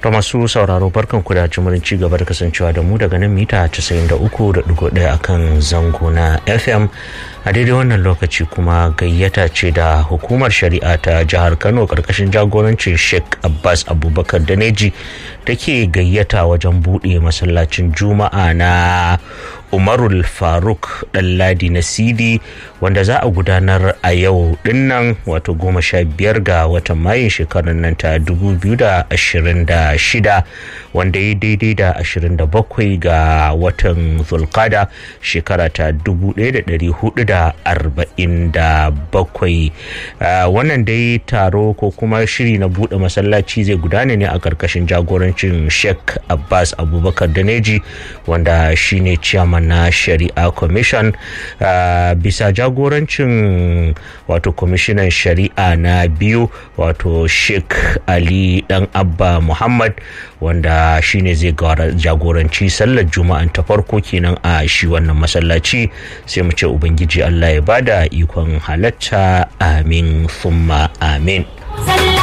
da masu sauraro barkan ku da jimurin ci gaba da kasancewa da mu daga nan mita 93.1 akan zango na fm a daidai wannan lokaci kuma gayyata ce da hukumar shari'a ta jihar kano karkashin jagorancin sheikh abbas abubakar daneji take gayyata wajen buɗe masallacin juma'a na umarul faruk ɗanladi na sidi wanda za a gudanar a yau dinnan wato goma sha biyar ga watan mayun shekarar nan ta 2026 wanda ya daidai da 27 ga watan zulkada shekara ta 1447 wannan dai taro ko kuma shiri na buɗe masallaci zai gudana ne a ƙarƙashin jagorancin sheikh abbas abubakar daneji wanda shine ciyaman na shari'a commission uh, bisa jagorancin wato kwamishinan shari'a na biyu wato sheikh ali dan abba muhammad wanda shine zai jagoranci sallar juma'an ta farko kenan a shi wannan masallaci sai mu ce ubangiji allah ya bada ikon halatta amin summa amin